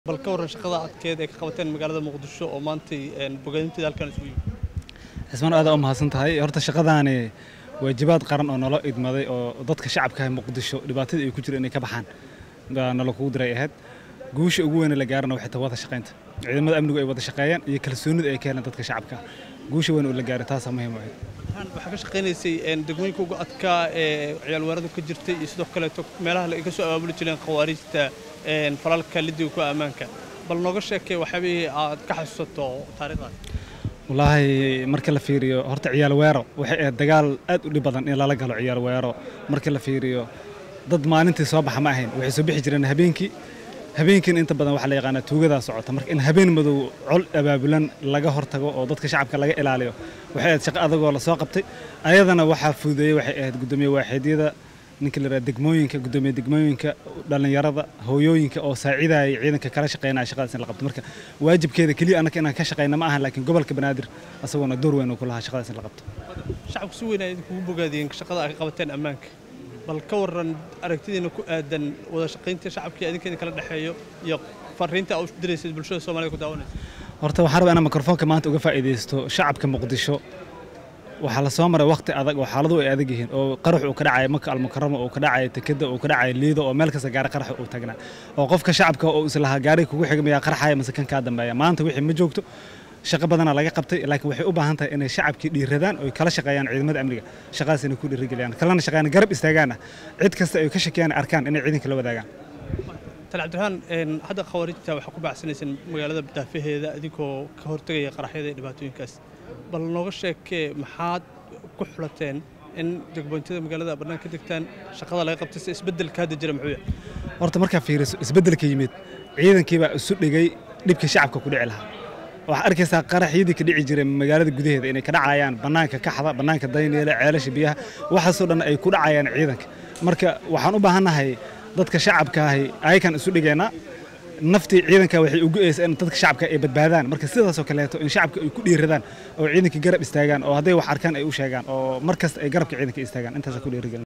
bal ka warran shaqada adkeed ee ka qabateen magaalada muqdisho oo maantay bogaadinteeda halkan isugu yimid cismaan aad u mahadsan tahay horta shaqadaani waajibaad qaran oo nalo idmaday oo dadka shacabka muqdisho dhibaatada ay ku jiro inay ka baxaan baa nala kugu diray ahayd guusha ugu weyn ee la gaarana waxay tahay wada shaqaynta ciidamada amnigu ay wada shaqeeyaan iyo kalsoonida ay keenaan dadka shacabka guusha weyn oo la gaaray taasaa muhiim u ahayd waxaa ka shaqaynaysay degmooyinka uga adkaa ee ciyaal weeradu ka jirtay iyo sidoo kaleeto meelaha ay ka soo abaabuli jireen khawaariijta falalka lidiga ku ammaanka bal nooga sheekay waxyaabihii aad ka xasuusato taariikhdaas wallaahi marka la fiiriyo horta ciyaal weero waxay ahayd dagaal aad u dhib badan in lala galo ciyaal weero marka la fiiriyo dad maalintii soo baxa ma ahayn waxay soo bixi jireen habeenkii habeenkiina inta badan waxaa la yaqaanaa tuugadaa socota marka in habeen madow col abaabulan laga hortago oo dadka shacabka laga ilaaliyo waxay ahayd shaqo adagoo lasoo qabtay ayadana waxaa fududeeyey waxay ahayd guddoomiye waaxidyada ninka la yidhaha degmooyinka guddoomiye degmooyinka dhallinyarada hooyooyinka oo saacidaya ciidanka kala shaqeynaya shaqadaas in la qabto marka waajibkeeda keliya annaka inaan ka shaqeyna ma ahan laakiin gobolka banaadir asagoona door weyn uu ku lahaa shaqadaas in la qabto shacabku si weyn ay idinkugu bogaadiyeen shaqada ay ka qabateen ammaanka bal ka warran aragtidiina ku aadan wada shaqaynta shacabka idinkeeda kala dhexeeyo iyo fariinta aad u diraysid bulshada soomaalida ku daawanaysa horta waxaan rabaa inaan mikrofoonka maanta uga faa'iidaysto shacabka muqdisho waxaa la soo maray waqti adag oo xaaladu ay adag yihiin oo qarax uu ka dhacaya maka almukarama uu ka dhacaya tekeda uu ka dhacaya liido oo meel kasta gaari qarax uu tagnaa oo qofka shacabka oo islahaa gaariga kugu xigmaya qarxaya mise kan kaa dambeeya maanta wixii ma joogto shaqo badanaa laga qabtay laakiin waxay u baahan tahay inay shacabkii dhiiradaan oo kala shaqeeyaan ciidamada amniga shaqadaas inay ku dhiirigeliyaan kalena shaqeeyaan garab istaagaana cid kasta ay ka shakeyaan arkaan inay ciidanka la wadaagaan tali cabdiraxmaan hadda khawaarijta waxaa ku bacsanaysaan magaalada daafaheeda idinkoo ka hortegaya qaraxyada iyo dhibaatooyinkaas bal nooga sheekee maxaad ku xulateen in degmooyintada magaalada bannaan ka degtaan shaqada laga qabtay si isbeddelka hadda jira muxuu yahay horta markaa fiiriso isbeddelka yimid ciidankii baa isu dhigay dhibkii shacabka ku dhici lahaa waxaa arkaysaa qaraxyadii ka dhici jiray magaalada gudaheeda inay ka dhacayaan bannaanka kaxda bannaanka dayneele ceelasha biyaha waxaasoo dhan ay ku dhacayaan ciidanka marka waxaan u baahannahay dadka shacabka ahi ayakan isu dhigaynaa naftii ciidanka waxay ugu eeysaa in dadka shacabka ay badbaadaan marka sidaasoo kaleeto in shacabka ay ku dhiiradaan oo ciidanka garab istaagaan oo hadday wax arkaan ay u sheegaan oo mar kasta ay garabka ciidanka istaagaan intaasa ku dhiirigelin